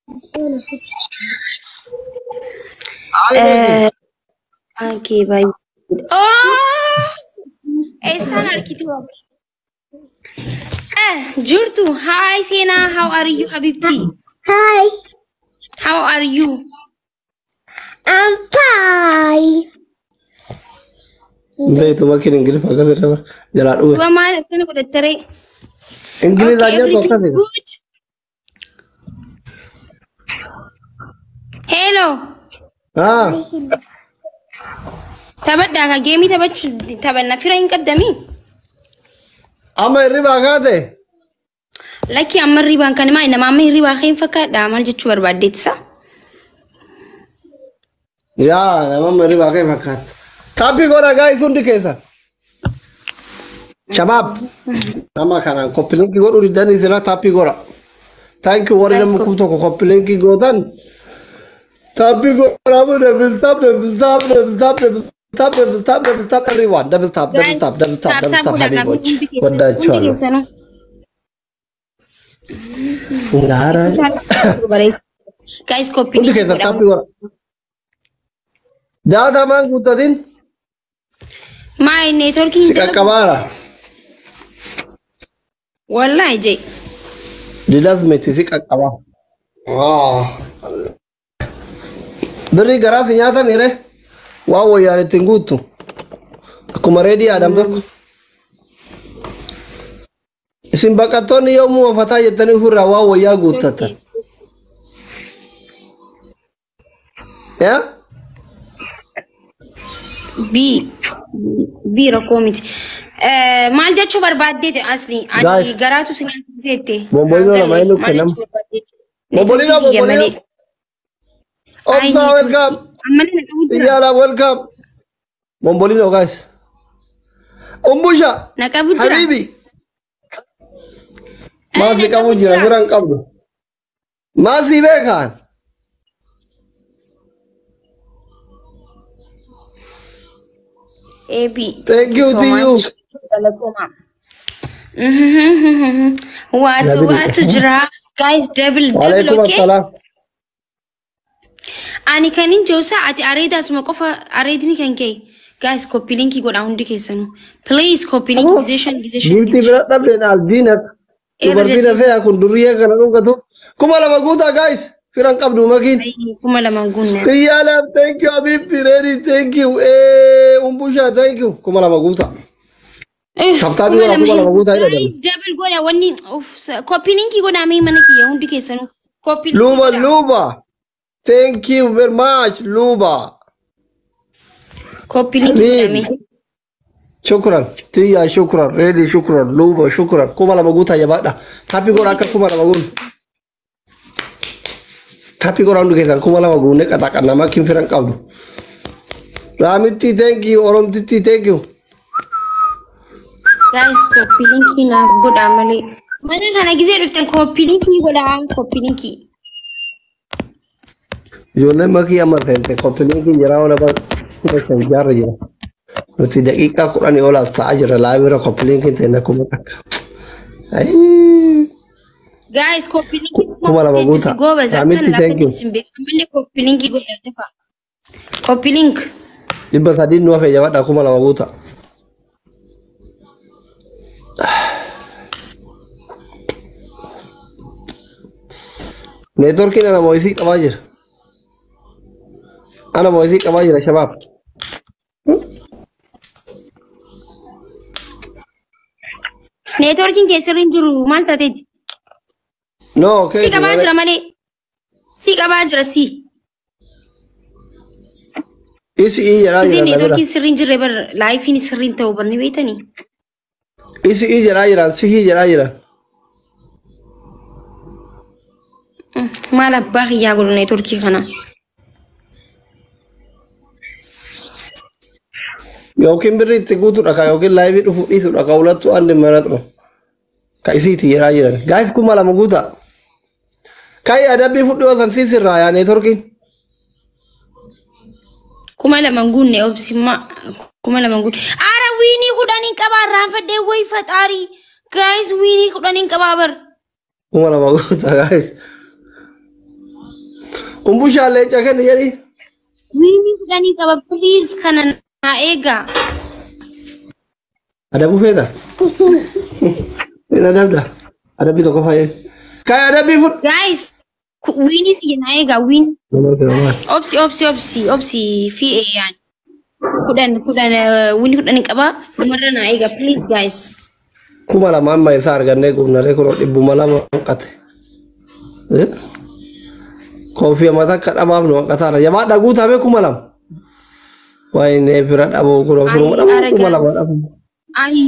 Akee baay'ee. Oh! Eessaan argite wabii? Eh, jirtu. Hi Seenaa, how are you Habibti? Hi, How are you? I'm fine. Beetu makiin Ingilifa akkas jedhama. Jalaa dhume. Du'a maal akkana godhattaree? Ingilizaa Okay, jirtu everything akkas jedha. good? Hello. Haa. Taphadhaa ka geemii taphachuu taphanna fira hin qabdamii? Amma hirribaa kaate. Lakki amma hirribaan kan himaa nama amma hirribaa kee hin fakkaadha maal jechuu barbaaddeettisa? Yaa nama amma hirribaa kee fakkaata. Taappii godha gaa'is hundi keessa. Shabaab. Nama kanaan koppilinki godhuu diddanii sila taappii godha. Thank you warri Guys, nama kop- kum tokko koppilinki gootan. Taappii godha mu double tap double tap double tap double tap double tap double tap everyone double tap double tap double tap double tap habiboች ወዳቸዋለሁ። Gaara. Guys, Hundi koppii keessa taappii godha. Jaatamaan guuttatin Maay neetworkii si hin dalagu? qaqqabaara. Wallaahi jee. Didas miti si qaqqaba. Birri garaasi nyaata miire waa wayyaan ittiin guuttu. Akkuma reedii aadam tokko. Isin baqattoonni yommuu mafataa jettanii ofirraa waa wayyaa guuttatan. Yaa? Bii. Bii rakkoo miti. Eh, Maal jechuu barbaaddeeti asli? Ani Guys. garaatu si nyaachifteette. Bomboliinoo lama inni kennama. Bomboliinoo, bomboliinoo. Obsaa welcome. Ammallee na qabu jira. Iyyaalaa welcome. Bombolino guys. Umbusha. Na qabu jira. Habibi. Maasii qabu jira bira hin qabdu. Maasii beekaan. Eebii. Thank you so to you. much. Galatooma. Waatu Dabili. waatu jira. Guys, double double Waalaikum okay? assalaam. Ani kan hin jiru ati areeda asuma qofa areedni kan ka'e. Guys, copy linkii godhaa hundi keessanuu. Please copy link gizeshan gizeshan Giltii bira dhabdeen aldiinak. Dubartiin hafee kun durriyyee kana dhungatu. Kuma lama guutaa guys. Firan qabdu makiin. kuma lama guunne. Xiyyaalam thank you Habibti ready thank you. Eh umbusha thank you. Kuma lama guutaa. Sabtaa biyya kuma lama guutaa jedhama. Guys, double godha wanni copy linkii godhaa mee mana kiyya hundi keessanuu. Copy linkii Luba godhaa. Luba. Thank you very much Luba. Copy linkii godhaa mee. Shukran. Tiyya shukran. Ready shukran. Luba shukran. Kuma lama guutaa jabaadha. Tapi godha akka kuma lama guun. Tapi godha hundi keessan kuma lama guunne qaxaqanna makiin firan qabdu. Raamitti thank you. Oromtitti thank you. Guys, copy linkii naaf godhaa malee. Mana kana gizee dhuftan copy linkii godhaa copy linkii. Ijoolleen makii amma seente koppiliinkiin jira ola bara kuma shan jaarra jira. Nuti daqiiqaa kudhanii olaas ta'aa jira laabira koppiliinkiin ta'e kuma takka. Ayii. Guys, copy linkii Kuma lama guutaa. Goobas Raamitti akkan thank you. lafa isin beekan malee copy linkii godhaa dafa. Copy link. dhibba sadii nu hafee jabaadha kuma lama guuta. Neetworkiin ana moo'isii qabaa jira. Ana moo'isii qabaa jira shabaab. Neetworkiin keessirra hin jiru maal taateeti? No, Si qabaa jira malee. Si qabaa jira si. Isi ii jedhaa Isin jira na bira. neetworkiin sirri hin jirre bar laayifiin sirri hin ta'u bar ni beektanii. Isi ii jedhaa jiran si ii jedhaa jiran. Maal abbaa kiyyaa godhu neetworkii kana. Yookiin birri itti guutuudha ka yookiin laayivii dhufu dhiisudha ka hulattu andi maraxu. Ka isiiti jedhaa jiran. Gaayis kuma lama guuta. Kaayi adabbii fudhi osan si sirraa yaa neetworkiin. Kuma lama guunne obsimmaa. Kuma lama guunne. Aara wiinii kudhaniin qabaa irraanfadhee wayi faxaarii. Gaayis wiinii kudhaniin qabaa bar. Kuma lama guuta gaayis. Umbushaan leenca kenni jedhi. Wiinii kudhanii qaba please kana naa eegaa. Adabuu feeta? Feeta adabda? Adabbii tokko fayyee. Kaayi adabbii fudhu. Guys, ku- wiinii fi naa eegaa wiin. Namoota namaa. Obsi obsi obsi obsi fi eeyyaan. Kudhan kudhan eh, wiinii kudhanii qaba. Dhumarra naa eegaa please guys. kuma lama amma isaa argannee qubnaree kunoo dhibbuma lama hanqate. Koofii mata akka dhabaaf nu hanqataara. Jabaa dhaguu taame kuma lama. Waayinee fira dhabuu kunoo kunuma Ay, dhabuu kuma lama arrogance. dhabu. Ay.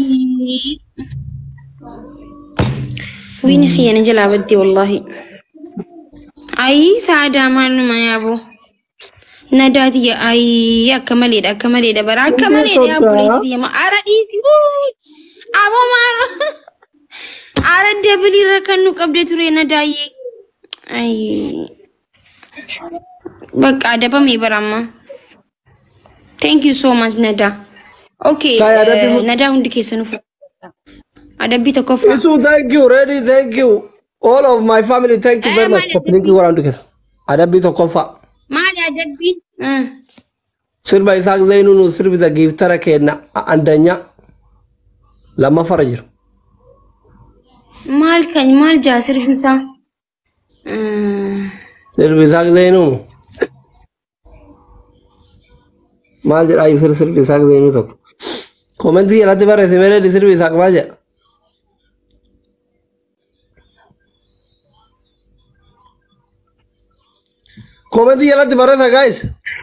Wiinii khiyyana jalaa baddee wallahi. Ay saadaa maaluma yaaboo. Nadaati ay akka maleedha akka maleedha bara akka maleedha yaa buleetti yama ara dhiisi aboo maano ara dabiliirra kan nu qabde ture nadaayyee ay bakka adabame baramma thank you so much nada okay Kaya eh, adabbi- nadaa hundi keessanuu fudhadhaa. adabbii tokkoffaa Isu thank you ready thank you all of my family thank you Eh, very much. maali Koppiliin kii waraantu keessa. Adabbii tokkoffaa. maali adabbiin Ah. Sirba Isaaq Zaynuu nu sirbita giiftara keenna andanya lammaffara jiru. maal kan maal jaa sirbisaa Ah. Sirbi Isaaq Zaynuu maal jedhaa ibsir sirbi Isaaq Zaynuu tokko. Koomentii jalatti barreesse meelee sirbi Isaaq maal jedha. Koomentii jalatti barreessa guys.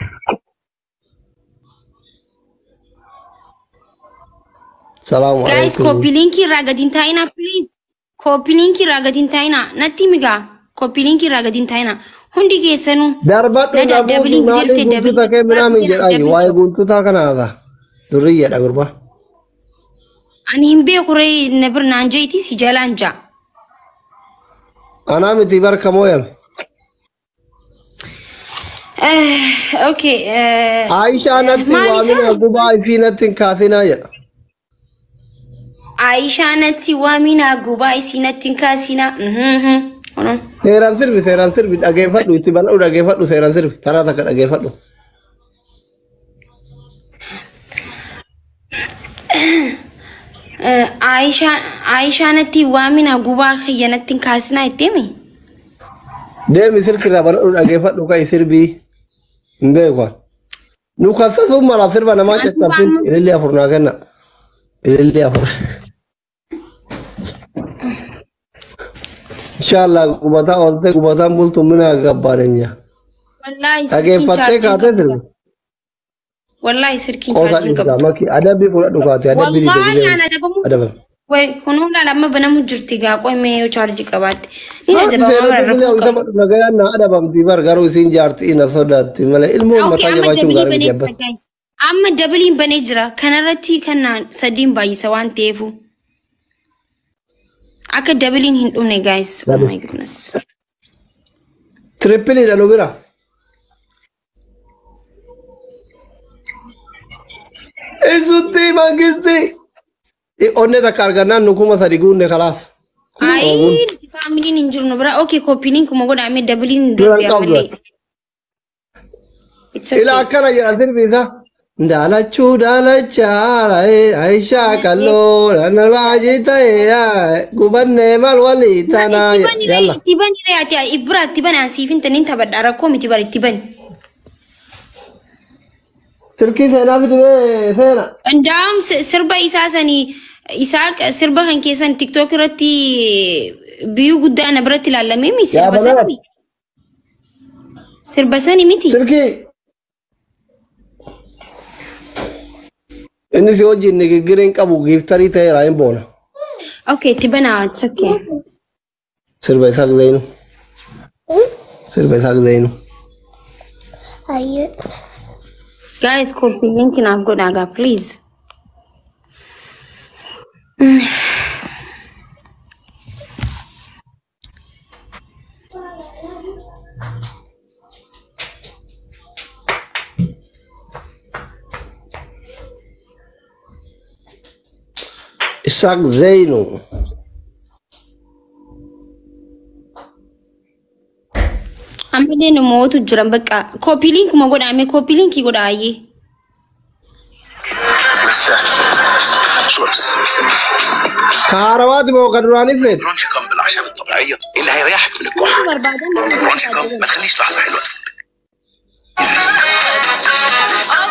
Salaamu Guys, alaikum. copy link irraa gadi hin taa'inaa, please. Copy link irraa gadi hin taa'inaa. Natti migaa. Copy link irraa gadi hin taa'inaa. Hundi keessanuu. Darbadhu Nada, namoota dabalin maalii zirte, dabalin guntuta kee minaamin zirte, jedhaayi dabalin waa'ee zirte. guntutaa kanaadha. Durrii jedha gurba. Ani hin beeku ree na bir naan jeeti si jalaan jaa. Anaa miti barka mooyame. Eh, Okay. eh, Aishaa natti Maal isaa? waamina gubaa isii natti hin kaasinaa jedha. Aishaa natti waaminaa gubaa isii natti hin kaasinaa. Mhm, mhm. Kunuun. Seeraan sirbi seeraan sirbi dhageeffadhu itti bal'uu dhageeffadhu seeraan sirbi taraa takka dhageeffadhu. Eh, Aishaa Aishaa natti waaminaa gubaa kiyya natti hin kaasinaa itteemi. Deemi sirkirraa bal'uu dhageeffadhu kai sirbii hin beekan. Nu kassasuun mala sirba namaa caccabsin ilillee afur naa kenna. Ilillee afur. Inshallah qubataa oolte qubataan bultu mina gabbaadanya. Wallaahi sirkiin Dhageeffattee chaarjiin kaatee qabu. sirbi. Wallaahi sirkiin Qoosa chaarjiin qabu. dhiigaa maki adabbii fudhadhu kaate adabbii Wallahi dhiigaa ana adabamu. adabame. Way kunuun lama banamu jirti gaa qoy mee yoo chaarjii qabaatte. Ni Haati adabama seera bara dubbisa rakkoo isa qabu. badhu nagayaan na adabamti bar garuu isiin jaartii na sodaatti malee ilmoon Okay, mataa amma jabaachuun dabiliin gaarii banee jabbat. jira guys. Amma dabiliin banee jira. Kanarratti kan sadiin baay'isa waan ta'eefu. Akka dabiliin hin dhumne guys. Oh my goodness. Tirippiliidha nu bira. Isutti mangisti. Onne takka argannaan nu kuma sadi guunne kalaas. Ayi faamiliin hin jiru nu bira. Okay, koppiliin kuma godhame dabiliin hin Duran darbe qabdu ammallee. ati. It's okay. Ila akkana jedha sirbi isaa. Daalachuu daalachaa Aishaa kalloo nanarbaa ta'e gubannee maal walii tanaa yalla. Itti bani ree ati if bira itti bani asiif hin tanin taphadha rakkoo miti bara itti bani. Silkii seenaa fidimee seena. Ndaam sirba isaa sanii isaa sirba kan keessan tiktook irratti biyyuu guddaa na biratti ilaalamee mi sirba Yaa sani banaa. mi? Sirba sani miti. Silkii. Inni si wajjin nigiggiree hin qabu giiftarii ta'eera hin boona. Okay, itti banaa it's okay. Sirba isaa Zeynu. Sirba isaa Zeynu. Ayo. Guys, copy link naaf godhaagaa please. Isaaq Zeynu. ammallee nu mootu jiran bakka koppii liinkuma godhame koppii liinkii godhaayyee. شو بس Kaarawaati moo kan duraanii feet? برونش كم بالاعشاب الطبيعيه اللي هيريحك من الكحه برونش كم ما تخليش لحظه حلوه تفوتك